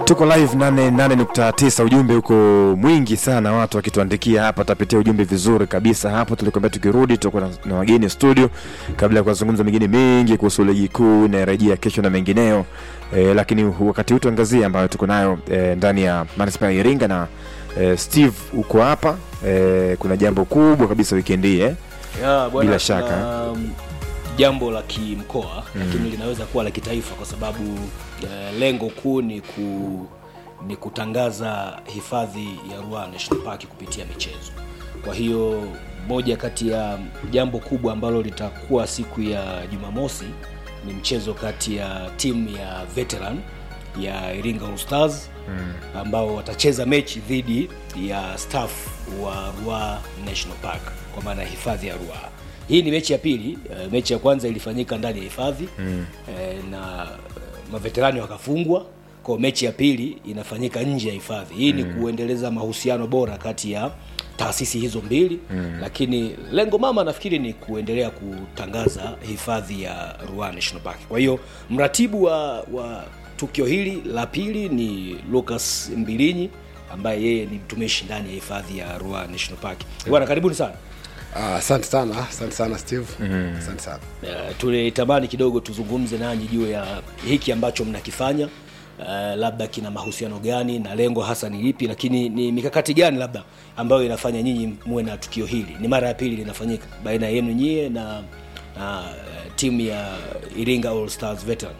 tuko live 88.9 ujumbe huko mwingi sana watu wakituandikia hapa tapitia ujumbe vizuri kabisa hapo tulikwambia tukirudi tutakuwa na, na wageni studio kabla ya kuzungumza mengine mengi kuhusu ligi kuu inarejea kesho na mengineo e, lakini wakati huu tuangazie ambayo tuko nayo e, ndani ya manispaa ya iringa na e, steve uko hapa e, kuna jambo kubwa kabisa wikendi hii eh? Ya, bwana, Bila shaka. kuna, um, jambo la kimkoa mm. lakini linaweza kuwa la kitaifa kwa sababu uh, lengo kuu ni ku ni kutangaza hifadhi ya Ruaha National Park kupitia michezo. Kwa hiyo moja kati ya jambo kubwa ambalo litakuwa siku ya Jumamosi ni mchezo kati ya timu ya veteran ya Iringa All Stars mm. ambao watacheza mechi dhidi ya staff wa Ruaha National Park kwa maana ya hifadhi ya Ruaha. Hii ni mechi ya pili. Uh, mechi ya kwanza ilifanyika ndani ya hifadhi mm. uh, na uh, maveterani wakafungwa kwa mechi ya pili inafanyika nje ya hifadhi. Hii mm. ni kuendeleza mahusiano bora kati ya taasisi hizo mbili mm. lakini lengo mama nafikiri ni kuendelea kutangaza hifadhi ya Ruaha National Park. Kwa hiyo mratibu wa, wa tukio hili la pili ni Lucas Mbilinyi ambaye yeye ni mtumishi ndani ya hifadhi ya Ruaha National Park. Bwana, karibuni sana. Ah, asante sana asante sana steve asante sana Uh, tulitamani kidogo tuzungumze nanyi juu ya hiki ambacho mnakifanya uh, labda kina mahusiano gani na lengo hasa ni lipi lakini ni mikakati gani labda ambayo inafanya nyinyi muwe na tukio hili ni mara ya pili linafanyika baina yenu nyie na, na uh, timu ya iringa all stars veteran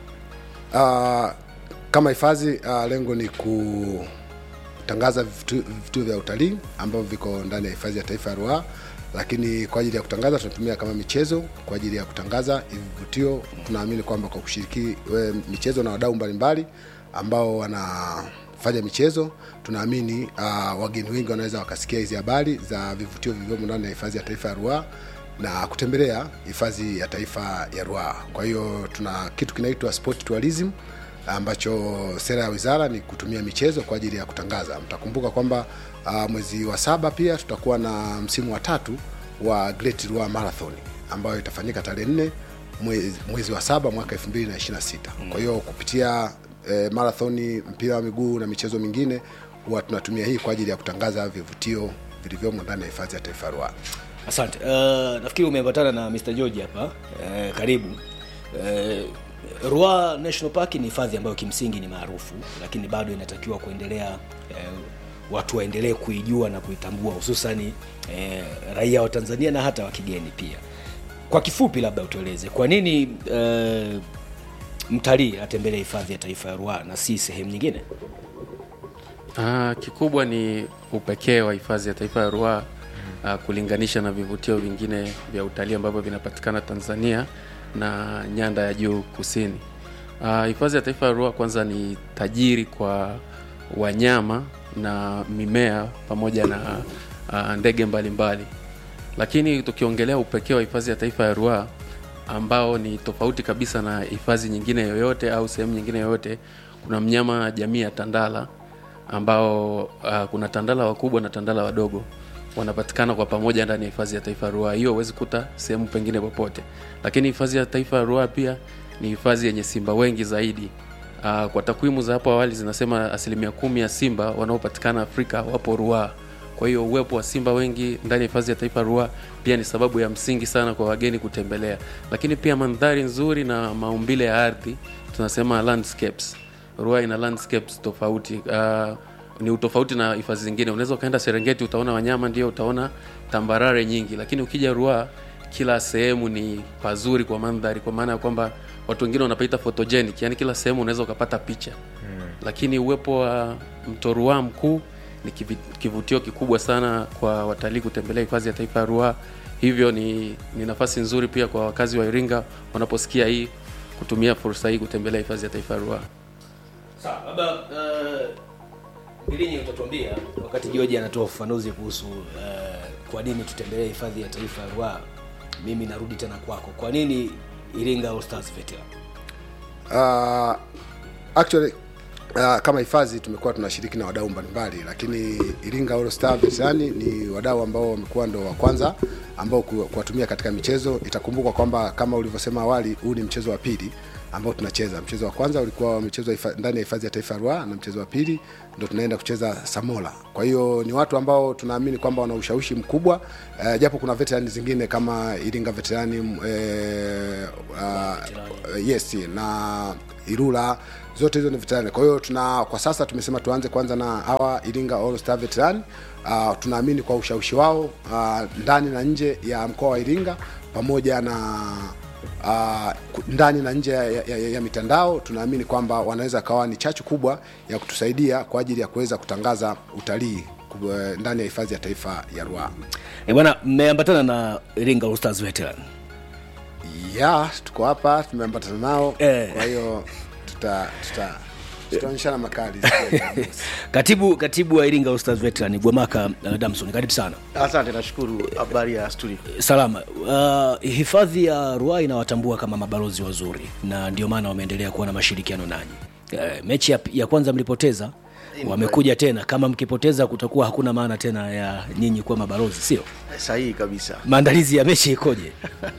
Ah, kama hifadhi ah, lengo ni kutangaza vitu- vituo vya utalii ambavyo viko ndani ya hifadhi ya taifa ya Ruaha, lakini kwa ajili ya kutangaza tunatumia kama michezo kwa ajili ya kutangaza hivi vivutio. Tunaamini kwamba kwa kushiriki we, michezo na wadau mbalimbali ambao wanafanya michezo, tunaamini uh, wageni wengi wanaweza wakasikia hizi habari za vivutio vilivyomo ndani ya hifadhi ya taifa ya Ruaha na kutembelea hifadhi ya taifa ya Ruaha. Kwa hiyo tuna kitu kinaitwa sport tourism ambacho sera ya wizara ni kutumia michezo kwa ajili ya kutangaza. Mtakumbuka kwamba uh, mwezi wa saba pia tutakuwa na msimu wa tatu wa Great Ruaha Marathon ambayo itafanyika tarehe nne mwezi, mwezi wa saba mwaka 2026. Kwa hiyo kupitia eh, marathoni, mpira wa miguu na michezo mingine huwa tunatumia hii kwa ajili ya kutangaza vivutio vilivyomo ndani ya hifadhi ya taifa ya Ruaha. asante uh, nafikiri umeambatana na mr george hapa uh, karibu uh, Ruaha National Park ni hifadhi ambayo kimsingi ni maarufu, lakini bado inatakiwa kuendelea eh, watu waendelee kuijua na kuitambua, hususani eh, raia wa Tanzania na hata wa kigeni pia. Kwa kifupi, labda utueleze kwa nini eh, mtalii atembelee hifadhi ya taifa ya Ruaha na si sehemu nyingine? Ah, kikubwa ni upekee wa hifadhi ya taifa ya Ruaha ah, kulinganisha na vivutio vingine vya utalii ambavyo vinapatikana Tanzania na nyanda ya juu kusini. Ah, Hifadhi ya taifa ya Ruaha kwanza ni tajiri kwa wanyama na mimea pamoja na ah, ndege mbalimbali, lakini tukiongelea upekee wa hifadhi ya taifa ya Ruaha ambao ni tofauti kabisa na hifadhi nyingine yoyote au sehemu nyingine yoyote, kuna mnyama jamii ya tandala ambao uh, kuna tandala wakubwa na tandala wadogo wanapatikana kwa pamoja ndani ya hifadhi ya taifa ya Ruaha. Hiyo huwezi kuta sehemu pengine popote, lakini hifadhi ya taifa ya Ruaha pia ni hifadhi yenye simba wengi zaidi. Uh, kwa takwimu za hapo awali zinasema asilimia kumi ya simba wanaopatikana Afrika wapo Ruaha. Kwa hiyo uwepo wa simba wengi ndani ya hifadhi ya taifa ya Ruaha pia ni sababu ya msingi sana kwa wageni kutembelea, lakini pia mandhari nzuri na maumbile ya ardhi, tunasema landscapes. Ruaha ina landscapes tofauti uh, ni utofauti na hifadhi zingine. Unaweza ukaenda Serengeti utaona wanyama, ndio utaona tambarare nyingi, lakini ukija Ruaha kila sehemu ni pazuri kwa mandhari, kwa maana ya kwamba watu wengine wanapaita photogenic, yani kila sehemu unaweza ukapata picha hmm. Lakini uwepo wa mto Ruaha mkuu ni kivi- kivutio kikubwa sana kwa watalii kutembelea hifadhi ya taifa ya Ruaha. Hivyo ni, ni nafasi nzuri pia kwa wakazi wa Iringa wanaposikia hii kutumia fursa hii kutembelea hifadhi ya taifa ya Ruaha. Sawa, labda uh, Bilinyi utatuambia wakati George anatoa ufafanuzi kuhusu uh, kwa nini tutembelee hifadhi ya taifa ya Ruaha. Mimi narudi tena kwako, kwa nini Iringa All Stars Veteran? uh, actually uh, kama hifadhi tumekuwa tunashiriki na wadau mbalimbali lakini iringa All Star Veterani ni wadau ambao wamekuwa ndo wa kwanza ambao ku- kuwatumia katika michezo itakumbukwa kwamba kama ulivyosema awali huu ni mchezo wa pili ambao tunacheza. Mchezo wa kwanza ulikuwa umechezwa hifa- ndani ya hifadhi ya taifa ya Ruaha na mchezo wa pili ndo tunaenda kucheza Samola. Kwa hiyo ni watu ambao tunaamini kwamba wana ushawishi mkubwa eh, japo kuna veterani zingine kama Iringa veterani eh, uh, yes na Ilula zote hizo ni veterani. Kwa hiyo tuna kwa sasa tumesema tuanze kwanza na hawa Iringa All Star veteran. Uh, tunaamini kwa ushawishi wao uh, ndani na nje ya mkoa wa Iringa pamoja na uh, ku- ndani na nje ya, ya, ya, ya mitandao tunaamini kwamba wanaweza kawa ni chachu kubwa ya kutusaidia kwa ajili ya kuweza kutangaza utalii ku- eh, ndani ya hifadhi ya taifa ya Ruaha. e bwana mmeambatana na Iringa All Stars veteran ya tuko hapa tumeambatana nao Eh. kwa hiyo tuta tuta tutaonyeshana makali katibu katibu wa Iringa All Stars veteran Gwamaka uh, Damson karibu sana Asante, nashukuru. Habari ya studio? salama uh, hifadhi ya Ruaha inawatambua kama mabalozi wazuri na ndio maana wameendelea kuwa na mashirikiano nanyi uh, mechi ya, ya kwanza mlipoteza wamekuja tena kama mkipoteza kutakuwa hakuna maana tena ya nyinyi kuwa mabalozi sio Sahihi kabisa. maandalizi ya mechi ikoje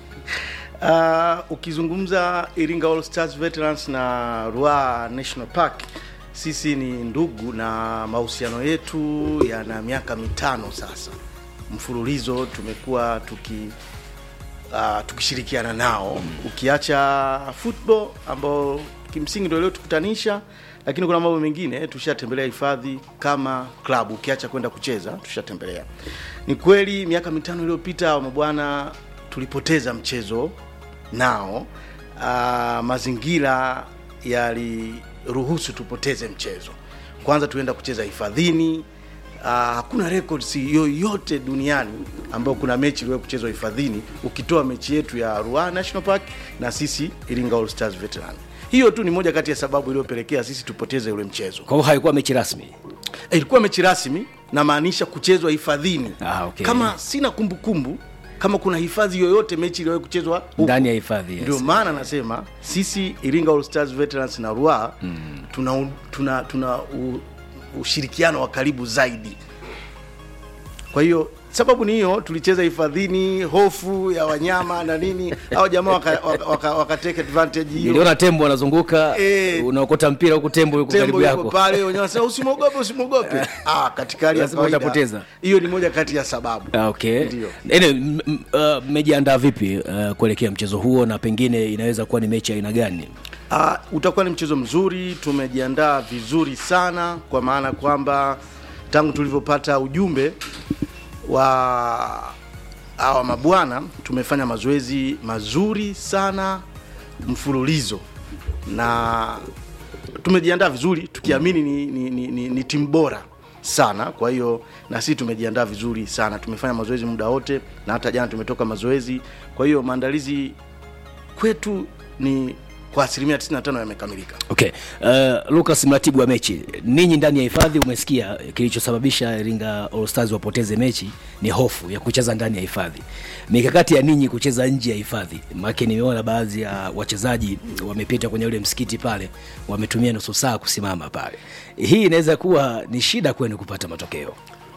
Uh, ukizungumza Iringa All Stars Veterans na Ruaha National Park, sisi ni ndugu na mahusiano yetu yana miaka mitano sasa mfululizo tumekuwa tuki uh, tukishirikiana nao ukiacha football ambao kimsingi ndio iliyotukutanisha lakini kuna mambo mengine tushatembelea hifadhi kama klabu ukiacha kwenda kucheza tushatembelea ni kweli miaka mitano iliyopita mabwana tulipoteza mchezo nao uh, mazingira yaliruhusu tupoteze mchezo kwanza tuenda kucheza hifadhini Uh, hakuna records yoyote duniani ambayo kuna mechi iliwahi kuchezwa hifadhini ukitoa mechi yetu ya Ruaha National Park na sisi Iringa All Stars Veteran. Hiyo tu ni moja kati ya sababu iliyopelekea sisi tupoteze ule mchezo. kwa hiyo haikuwa mechi rasmi Eh, Ilikuwa mechi rasmi na maanisha kuchezwa hifadhini. Ah, okay. Kama sina kumbukumbu kumbu, kama kuna hifadhi yoyote mechi iliwahi kuchezwa huko. ndani ya hifadhi yes. Ndio maana nasema sisi Iringa All Stars Veterans na Ruaha mm. tuna, tuna, tuna u, ushirikiano wa karibu zaidi. Kwa hiyo sababu ni hiyo, tulicheza hifadhini, hofu ya wanyama na nini, hao jamaa waka, waka, waka, waka take advantage hiyo. niliona tembo wanazunguka Eh. unaokota mpira huku tembo yuko karibu Tembo yuko yako pale, wenyewe wanasema usimwogope, usimwogope. Ah, katika hali ya Lazima kawaida utapoteza. hiyo ni moja kati ya sababu. Ah, okay Ndio. Ene, m- m- uh, mmejiandaa vipi uh, kuelekea mchezo huo na pengine inaweza kuwa ni mechi ya aina gani Uh, utakuwa ni mchezo mzuri, tumejiandaa vizuri sana, kwa maana kwamba tangu tulivyopata ujumbe wa hawa mabwana tumefanya mazoezi mazuri sana mfululizo na tumejiandaa vizuri tukiamini ni, ni, ni, ni, ni timu bora sana kwa hiyo na sisi tumejiandaa vizuri sana tumefanya mazoezi muda wote na hata jana tumetoka mazoezi kwa hiyo maandalizi kwetu ni kwa asilimia 95 yamekamilika okay uh, lucas mratibu wa mechi ninyi ndani ya hifadhi umesikia kilichosababisha iringa all stars wapoteze mechi ni hofu ya kucheza ndani ya hifadhi mikakati ya ninyi kucheza nje ya hifadhi make nimeona baadhi ya wachezaji wamepita kwenye ule msikiti pale wametumia nusu saa kusimama pale hii inaweza kuwa ni shida kwenu kupata matokeo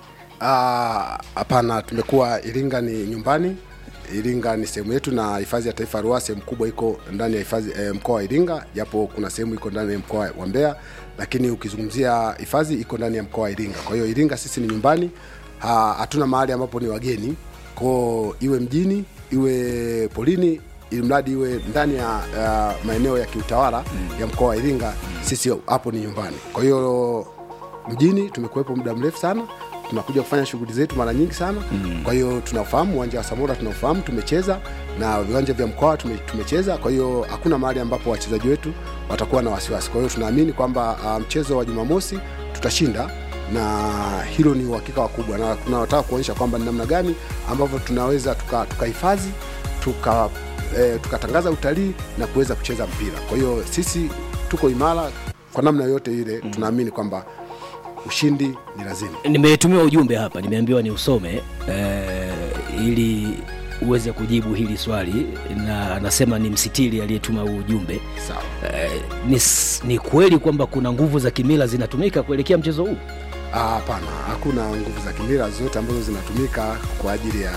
Ah, hapana tumekuwa iringa ni nyumbani iringa ni sehemu yetu na hifadhi ya taifa ya ruaha sehemu kubwa iko ndani ya hifadhi eh, mkoa wa iringa japo kuna sehemu iko ndani ya mkoa wa mbeya lakini ukizungumzia hifadhi iko ndani ya mkoa wa iringa kwa hiyo iringa sisi ni nyumbani Ha- hatuna mahali ambapo ni wageni koo iwe mjini iwe polini ili mradi iwe ndani ya uh, maeneo ya kiutawala mm. ya mkoa wa iringa sisi hapo ni nyumbani kwa hiyo mjini tumekuwepo muda mrefu sana tunakuja kufanya shughuli zetu mara nyingi sana mm. kwa hiyo tunafahamu uwanja wa samora tunafahamu tumecheza na viwanja vya mkoa tume, tumecheza kwa hiyo hakuna mahali ambapo wachezaji wetu watakuwa na wasiwasi kwa hiyo tunaamini kwamba uh, mchezo wa jumamosi tutashinda na hilo ni uhakika wakubwa na tunataka kuonyesha kwamba ni namna gani ambavyo tunaweza tukahifadhi tuka, tuka eh, tukatangaza utalii na kuweza kucheza mpira kwa hiyo sisi tuko imara kwa namna yote ile mm. tunaamini kwamba ushindi ni lazima nimetumiwa ujumbe hapa nimeambiwa ni usome eh, ili uweze kujibu hili swali na anasema ni msitiri aliyetuma huu ujumbe sawa eh, ni, s- ni kweli kwamba kuna nguvu za kimila zinatumika kuelekea mchezo huu Ah, hapana hakuna nguvu za kimila zote ambazo zinatumika kwa ajili ya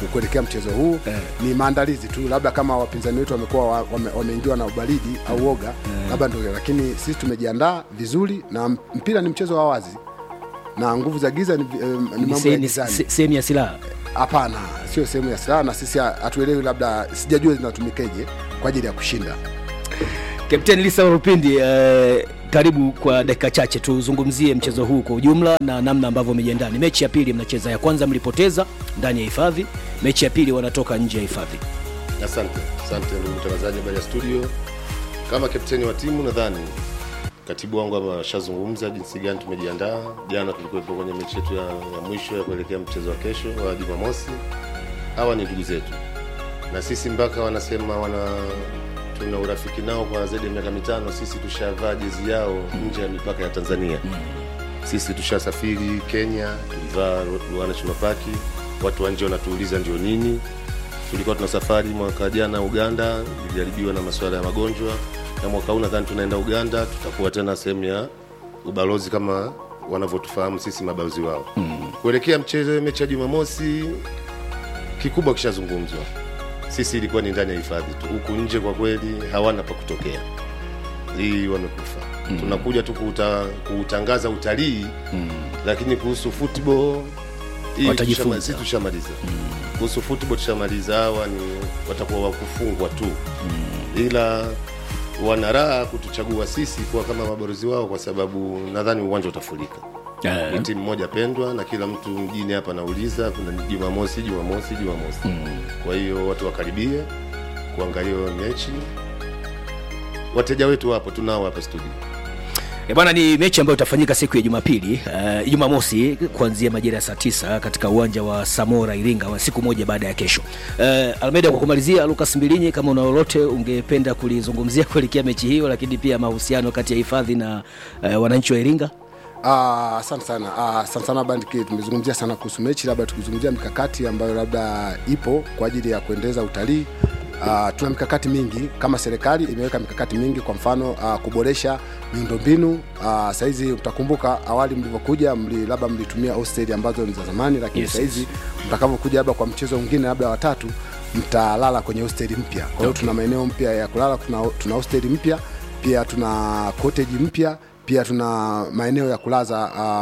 ku- kuelekea mchezo huu Eh. ni maandalizi tu labda kama wapinzani wetu wamekuwa wa- wame- wameingiwa na ubaridi au woga labda ndio lakini sisi tumejiandaa vizuri na mpira ni mchezo wa wazi na nguvu za giza ni, eh, ni Ni mambo ya se- ni gizani se- sehemu ya silaha hapana sio sehemu ya silaha na sisi ha- hatuelewi labda sijajua zinatumikeje kwa ajili ya kushinda Kapteni Lisa Rupindi, eh, karibu kwa dakika chache tuzungumzie mchezo huu kwa ujumla na namna ambavyo umejiandaa. Ni mechi ya pili mnacheza, ya kwanza mlipoteza ndani ya hifadhi, mechi ya pili wanatoka nje ya hifadhi. Asante, asante ndugu mtangazaji, habari ya studio. Kama kapteni wa timu, nadhani katibu wangu hapa ashazungumza jinsi gani tumejiandaa. Jana tulikuwepo kwenye mechi yetu ya, ya mwisho ya kuelekea mchezo wa kesho wa Jumamosi. Hawa ni ndugu zetu, na sisi mpaka wanasema wana tuna urafiki nao kwa zaidi ya miaka mitano. Sisi tushavaa jezi yao nje ya mipaka ya Tanzania. Sisi tushasafiri Kenya, tulivaa Ruaha National Park. Watu wa nje wanatuuliza ndio nini tulikuwa tuna safari mwaka jana Uganda, ilijaribiwa na masuala ya magonjwa, na mwaka huu nadhani tunaenda Uganda, tutakuwa tena sehemu ya ubalozi kama wanavyotufahamu sisi mabalozi wao mm. kuelekea mchezo mechi ya Jumamosi, kikubwa kishazungumzwa. Sisi ilikuwa ni ndani ya hifadhi tu, huku nje kwa kweli hawana pa kutokea, hii wamekufa mm. tunakuja tu kuuta, kuutangaza utalii mm. lakini kuhusu football hii Watajifunza. tushama- sisi tushamaliza kuhusu football tushamaliza. Hawa ni watakuwa wakufungwa tu, ila wana raha kutuchagua sisi kuwa kama mabalozi wao, kwa sababu nadhani uwanja utafurika. Ni timu moja pendwa, na kila mtu mjini hapa anauliza kuna Jumamosi, Jumamosi, Jumamosi. Kwa hiyo watu wakaribie kuangalia hiyo mechi. Wateja wetu wapo, tunao hapa studio. E bwana, ni mechi ambayo itafanyika siku ya Jumapili uh, Jumamosi kuanzia majira ya saa tisa katika uwanja wa Samora Iringa, wa siku moja baada ya kesho. Uh, Almeida, kwa kumalizia, Lucas Mbilinyi, kama una lolote ungependa kulizungumzia kuelekea mechi hiyo, lakini pia mahusiano kati ya hifadhi na uh, wananchi wa Iringa. Ah, asante sana Ah, asante sana bandiki tumezungumzia sana kuhusu mechi labda tukizungumzia mikakati ambayo labda ipo kwa ajili ya kuendeleza utalii Uh, tuna mikakati mingi kama serikali imeweka mikakati mingi kwa mfano uh, kuboresha miundombinu uh, sahizi utakumbuka awali mlivyokuja mli, labda mlitumia hosteli ambazo ni za zamani lakini Yes, sahizi mtakavyokuja labda kwa mchezo mwingine labda watatu mtalala kwenye hosteli mpya kwa hiyo Okay. tuna maeneo mpya ya kulala tuna, tuna hosteli mpya pia tuna cottage mpya pia tuna maeneo ya kulaza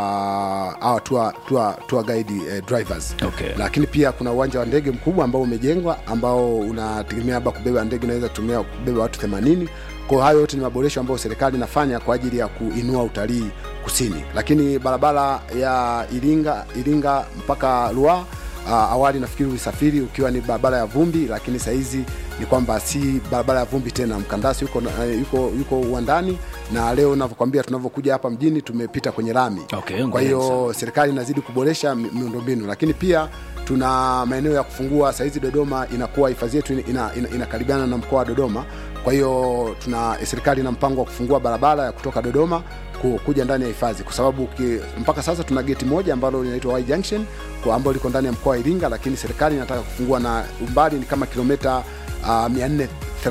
uh, hawa tour, tour, tour guide eh, drivers Okay. lakini pia kuna uwanja wa ndege mkubwa ambao umejengwa ambao unategemea labda kubeba ndege inaweza kutumia kubeba watu 80 kwa hayo yote ni maboresho ambayo serikali inafanya kwa ajili ya kuinua utalii kusini lakini barabara ya iringa iringa mpaka Ruaha uh, awali nafikiri ulisafiri ukiwa ni barabara ya vumbi lakini sahizi ni kwamba si barabara ya vumbi tena mkandasi yuko, uh, yuko, yuko uwandani na leo navyokwambia tunavyokuja hapa mjini tumepita kwenye lami Okay, kwa hiyo serikali inazidi kuboresha mi- miundombinu lakini pia tuna maeneo ya kufungua sahizi dodoma inakuwa hifadhi yetu inakaribiana ina, ina inakaribiana na mkoa wa dodoma kwa hiyo tuna serikali ina mpango wa kufungua barabara ya kutoka dodoma ku- kuja ndani ya hifadhi kwa sababu ki, mpaka sasa tuna geti moja ambalo linaitwa Y junction kwa ambalo liko ndani ya mkoa wa iringa lakini serikali inataka kufungua na umbali ni kama kilomita uh, 430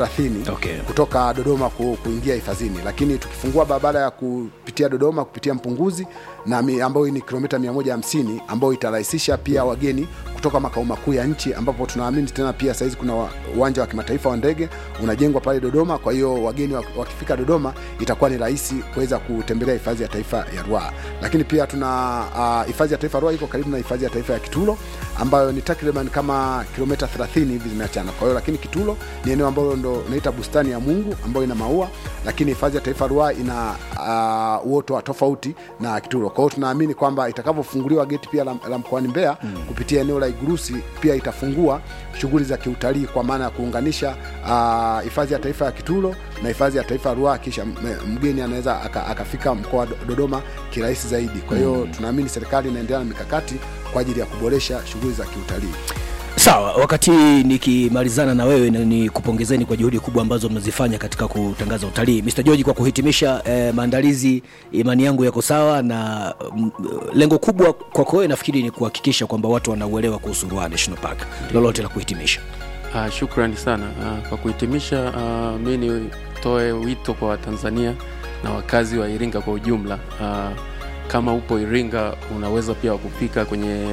Okay. kutoka dodoma ku, kuingia hifadhini lakini tukifungua barabara ya kupitia dodoma kupitia mpunguzi na mi, ambayo ni kilomita 150 ambayo itarahisisha pia wageni kutoka makao makuu ya nchi ambapo tunaamini tena pia sahizi kuna wa- uwanja wa kimataifa wa ndege unajengwa pale dodoma kwa hiyo wageni wak- wakifika dodoma itakuwa ni rahisi kuweza kutembelea hifadhi ya taifa ya ruaa lakini pia tuna ah, hifadhi ya taifa ya ruaa iko karibu na hifadhi ya taifa ya kitulo ambayo ni takriban kama kilomita 30 hivi zimeachana kwa hiyo lakini kitulo ni eneo ambalo ndo naita bustani ya mungu ambayo ina maua lakini hifadhi ya taifa ruaa ina uh, uoto wa tofauti na kitulo kwa hiyo tunaamini kwamba itakavyofunguliwa geti pia la, la mkoani mbeya mm. kupitia eneo la igurusi pia itafungua shughuli za kiutalii kwa maana ya kuunganisha ah, hifadhi ya taifa ya kitulo na hifadhi ya taifa ya ruaa kisha m- mgeni anaweza aka- akafika mkoa wa Do- dodoma kirahisi zaidi kwa hiyo mm. tunaamini serikali inaendelea na mikakati kwa ajili ya kuboresha shughuli za kiutalii Sawa, wakati nikimalizana na wewe na nikupongezeni kwa juhudi kubwa ambazo mnazifanya katika kutangaza utalii. Mr. George, kwa kuhitimisha eh, maandalizi, imani yangu yako sawa na mm, lengo kubwa kwako wewe nafikiri ni kuhakikisha kwamba watu wanauelewa kuhusu Ruaha National Park. Lolote la kuhitimisha? Uh, shukrani sana uh, kwa kuhitimisha uh, mi nitoe wito kwa watanzania na wakazi wa iringa kwa ujumla uh, kama upo iringa unaweza pia kufika kwenye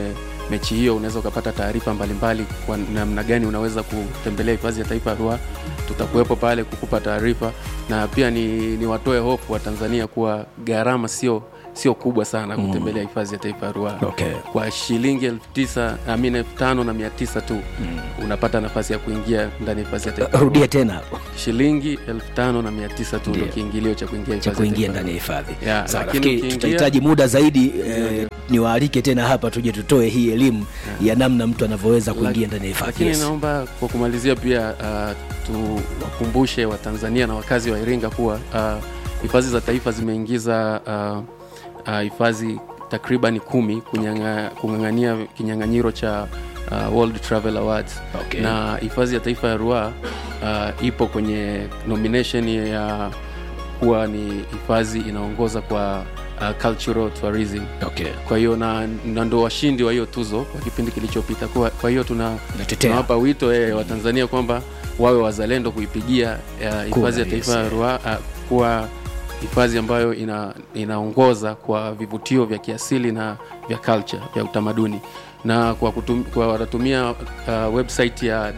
mechi hiyo unaweza ukapata taarifa mbalimbali kwa namna gani unaweza kutembelea hifadhi ya taifa ya Ruaha. Tutakuwepo pale kukupa taarifa, na pia ni, ni watoe hofu wa Tanzania kuwa gharama sio sio kubwa sana kutembelea hifadhi ya taifa ya Ruaha Okay. kwa shilingi elfu tisa amini elfu tano na mia tisa tu unapata nafasi ya kuingia ndani ya hifadhi ya taifa ya rudia Ruaha. tena hapo shilingi elfu tano na mia tisa tu ndo Ndio. kiingilio cha kuingia cha hifadhi ya kuingia taifa ndani ya ya hifadhi Yeah, Sawa, lakini nafikiri ukiingia- tutahitaji muda zaidi eh, niwaalike tena hapa tuje tutoe hii elimu ya namna mtu anavyoweza kuingia ndani ya hifadhi lakini yes. naomba kwa kumalizia pia uh, tuwakumbushe watanzania na wakazi wa iringa kuwa uh, hifadhi za taifa zimeingiza uh, uh, hifadhi takriban kumi kunyanga- kung'ang'ania kinyang'anyiro cha uh, world travel awards Okay. na hifadhi ya taifa ya ruaa uh, ipo kwenye nomination ya kuwa ni hifadhi inaongoza kwa uh, cultural tourism okay. kwa hiyo na, na ndo washindi wa hiyo tuzo kwa kipindi kilichopita kwa, kwa hiyo tuna Natetea. tunawapa wito eh, wa Tanzania kwamba wawe wazalendo kuipigia eh, hifadhi ya yes, taifa ya yeah. Ruaha uh, kuwa hifadhi ambayo ina, inaongoza kwa vivutio vya kiasili na vya culture vya utamaduni na kwa, kutum, kwa wanatumia uh, website ya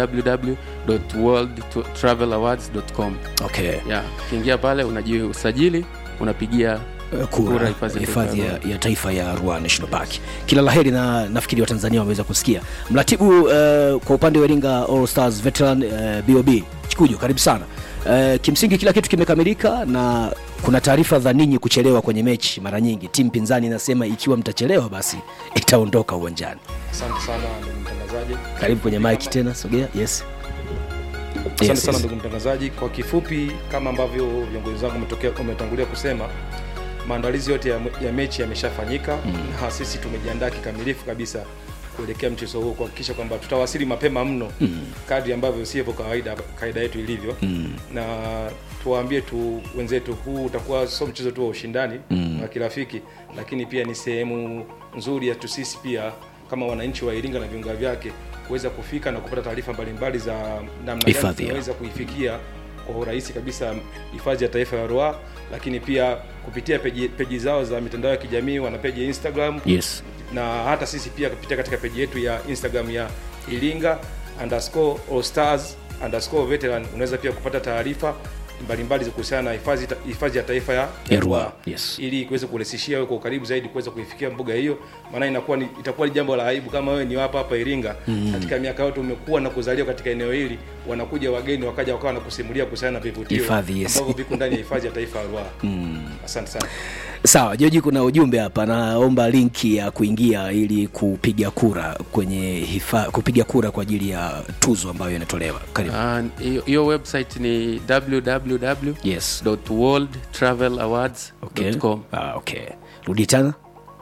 www.worldtravelawards.com Okay. yeah, ukiingia pale unajisajili unapigia Eh, Kura kura hifadhi ya hifadhi taifa ya, ya taifa ya Ruaha National Park. Kila laheri na nafikiri Watanzania wameweza kusikia. Mratibu eh, kwa upande wa Iringa All Stars Veteran eh, BOB Chikujo, karibu sana. Eh, kimsingi kila kitu kimekamilika na kuna taarifa za ninyi kuchelewa kwenye mechi. Mara nyingi timu pinzani inasema ikiwa mtachelewa basi itaondoka uwanjani. Asante sana ndugu mtangazaji. Karibu kwenye mic tena, sogea. Yes. Asante Yes, sana yes. ndugu mtangazaji. Kwa kifupi, kama ambavyo viongozi wangu wametokea- wametangulia kusema, maandalizi yote ya, ya mechi yameshafanyika na sisi tumejiandaa kikamilifu kabisa kuelekea mchezo huo kuhakikisha kwamba tutawasili mapema mno kadri ambavyo sivyo kawaida kaida yetu ilivyo na tuwaambie tu wenzetu huu utakuwa sio mchezo tu wa ushindani wa kirafiki lakini pia ni sehemu nzuri ya tu sisi pia kama wananchi wa Iringa na viunga vyake kuweza kufika na kupata taarifa mbalimbali za namna gani Hifadhi ya. tunaweza kuifikia kwa urahisi kabisa hifadhi ya taifa ya Ruaha, lakini pia kupitia peji, peji zao za mitandao ya kijamii, wana peji ya Instagram Yes. na hata sisi pia kupitia katika peji yetu ya Instagram ya Iringa underscore all stars underscore veteran unaweza pia kupata taarifa mbalimbali za kuhusiana na hifadhi ta- hifadhi ya taifa ya Ya Ruaha, yes. ili kuweza kurahisishia wewe kwa ukaribu zaidi kuweza kuifikia mbuga hiyo, maana inakuwa ni, itakuwa ni jambo la aibu kama wewe ni hapa hapa Iringa katika miaka yote umekuwa na kuzaliwa katika eneo hili, wanakuja wageni wakaja wakawa na kusimulia kuhusiana na vivutio Hifadhi, yes. ambavyo viko ndani ya hifadhi ya taifa ya Ruaha. Asante sana. Sawa, Joji, kuna ujumbe hapa, naomba linki ya kuingia ili kupiga kura kwenye hifa, kupiga kura kwa ajili ya tuzo ambayo inatolewa. Karibu. Ah, hiyo hiyo website ni www Yes. worldtravelawards.com Okay. Ah, okay. Rudi tena.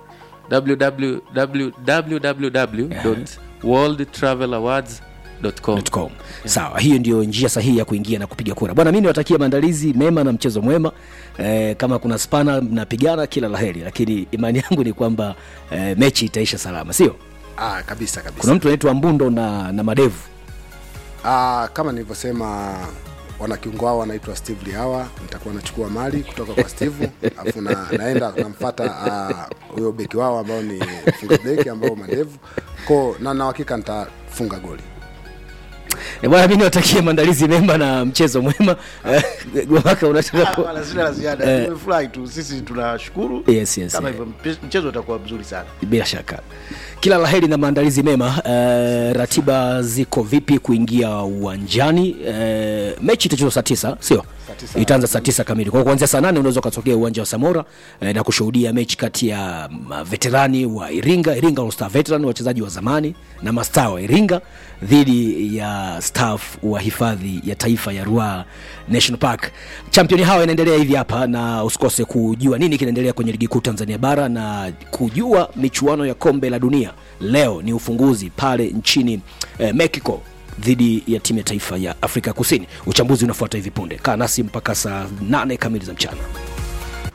www.worldtravelawards.com com. Sawa, hiyo ndio njia sahihi ya kuingia na kupiga kura. Bwana, mimi niwatakia maandalizi mema na mchezo mwema. E, kama kuna spana mnapigana, kila laheri, lakini imani yangu ni kwamba e, mechi itaisha salama, sio? ah, kabisa kabisa Kuna mtu anaitwa Mbundo na, na Madevu. Ah, kama nilivyosema wanakiungo wao wanaitwa Steve Liawa, nitakuwa nachukua mali kutoka kwa Steve alafu na, naenda namfuata ah, huyo beki wao ambao ni funga beki ambao madevu ko na na hakika nitafunga goli. E, bwana, mimi niwatakie maandalizi mema na mchezo mwema. Eh, Gwamaka unataka ku... Hapana, sina la ziada. Eh. Tumefurahi tu, sisi tunashukuru. Yes, yes, Kama yes. hivyo mpe- mchezo utakuwa mzuri sana. bila shaka kila laheri na maandalizi mema uh, ratiba ziko vipi kuingia uwanjani uh, mechi itachezwa saa tisa sio itaanza saa tisa kamili kwa hiyo kuanzia saa nane unaweza ukatokea uwanja wa samora uh, na kushuhudia mechi kati ya maveterani wa iringa iringa All Star veteran wachezaji wa zamani na mastaa wa iringa dhidi ya staff wa hifadhi ya taifa ya Ruaha National Park. Champion hawa inaendelea hivi hapa, na usikose kujua nini kinaendelea kwenye ligi kuu Tanzania bara na kujua michuano ya kombe la dunia. Leo ni ufunguzi pale nchini eh, Mexico dhidi ya timu ya taifa ya Afrika Kusini. Uchambuzi unafuata hivi punde. Kaa nasi mpaka saa nane kamili za mchana.